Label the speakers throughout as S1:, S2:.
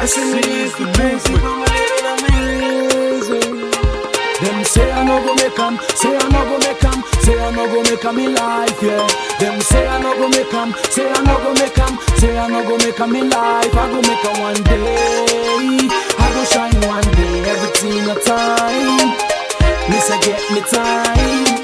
S1: Just
S2: Listen,
S1: seize
S2: live
S1: the
S2: amazing,
S1: movement.
S2: I'm living amazing. Them say I no go make 'em, say I no go make 'em, say I no go make 'em in life, yeah. Them say I no go make 'em, say I no go make 'em, say I no go make 'em in life. I go make 'em one day, I go shine one day, everything a time. Miss I get me time.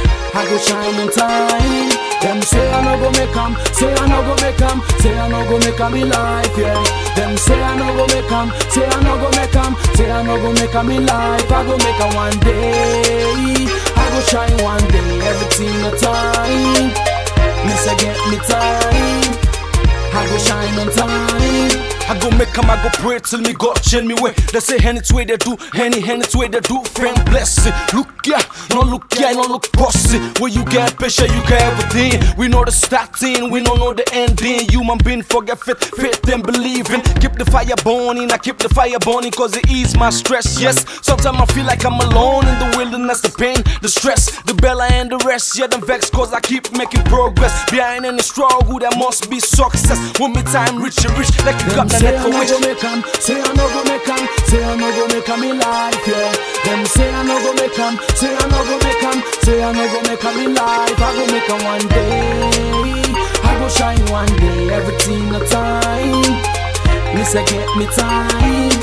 S2: I go shine on time. Them say I no go make 'em, say I no go make 'em, say I no go make 'em in life, yeah. Them say I no go make 'em, say I no go make 'em, say I no go make 'em in life. I go make 'em one day. I go shine one day, everything the time. Miss I get me time. I go shine on time.
S1: I go make 'em, I go pray till me God change me way. They say any way they do, any any way they do. Friend bless it. Look yeah, no look yeah, no look bossy. Where you get pressure, you get everything. We know the starting, we don't know the ending. Human being forget faith, faith and believing. Keep the fire burning, I keep the fire burning cause it ease my stress. Yes, sometimes I feel like I'm alone in the wilderness, the pain, the stress, the bella and the rest. Yeah, them vex cause I keep making progress. Behind any struggle, there must be success. When me time reach, it reach like you got the
S2: Them say
S1: net
S2: I
S1: for
S2: no
S1: which.
S2: go make 'em, say I no go make 'em, say I no go make 'em in life, yeah. Them say I no go make 'em, say I no go make 'em, say I no go make 'em in life. I go make 'em one day, I go shine one day, everything the time. Miss I get me time,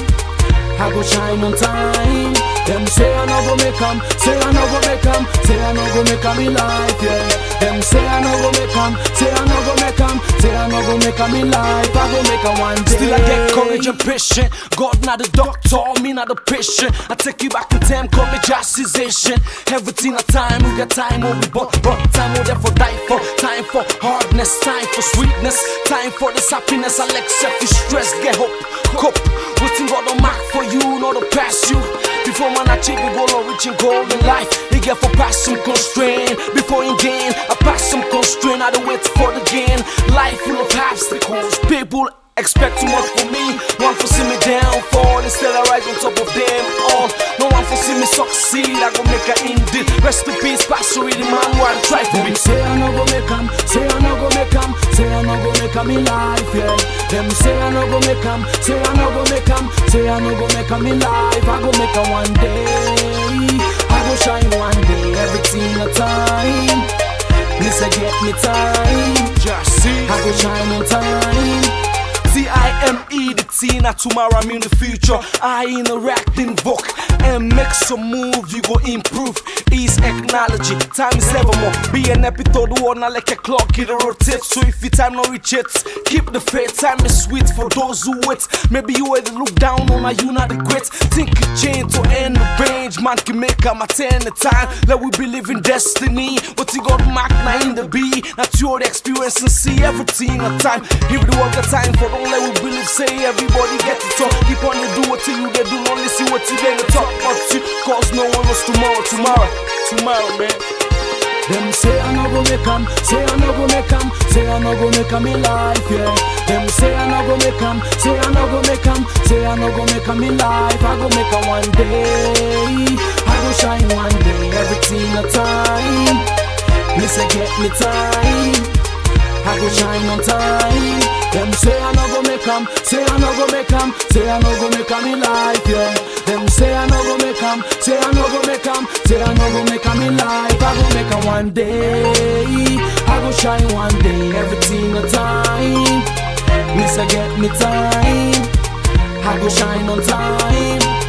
S2: I go shine on time. Them say I no go make 'em, say I no go make 'em, say I no go make 'em in life, yeah. Them say I no go make 'em, say I no go make 'em, say I no go make 'em in life. I go make 'em one day.
S1: Still I get courage and patient. God not the doctor, me not the patient. I take you back in time, call me justification. Everything a time, we got time when we born, but time we there for die for. Time for hardness, time for sweetness, time for this happiness. I like selfish stress, get hope, cope. Waiting God on mark for you, not to pass you. Before man achieve a goal or reaching goal in life, he get for pass some constraint. Before you gain, I pass some constraint. I don't wait for the gain. Life full of obstacles, people expect too much from me. One for see me down, fall instead I rise on top of them all. No one for see me succeed. I go make a indie. Rest in peace, Pastor the man who I try for me.
S2: Them say I no go make 'em, say I no go make 'em, say I no go make 'em in life, yeah. Them say I no go make 'em, say I no go make 'em, say I no go make 'em in life. I go make 'em one day, I go shine one day, everything a time. Miss I get me time,
S1: Just see.
S2: I go shine on time.
S1: T-I-M-E, the T, not tomorrow, I mean the future. I interact, invoke, and make some move, you go improve. Ease technology, time is ever more. Be an episode one, not like a clock, it rotates. So if your time not reach it, keep the faith. Time is sweet for those who wait. Maybe you had to look down on, are you not the great? Think it change to end the range, man can make a ten the time. Let we believe in destiny. What you got mark now in the B, not your experience and see everything a time. Give the world the time for don't let we believe, say everybody get to talk. Keep on you do what you they do, only see what you they to talk about you. Cause no one knows tomorrow, tomorrow, tomorrow, man.
S2: Them say I no go make 'em, say I no go make 'em, say I no go make 'em in life, yeah. Them say I no go make 'em, say I no go make 'em, say I no go make 'em in life. I go make 'em one day, I go shine one day, everything a time. Miss I get me time. I go shine on time. Them say I no go make 'em, say I no go make 'em, say I no go make 'em in life, yeah. Them say I no go make 'em, say I no go make 'em, say I no go make 'em in life. I go make 'em one day, I go shine one day, everything a time. Miss I get me time, I go shine on time.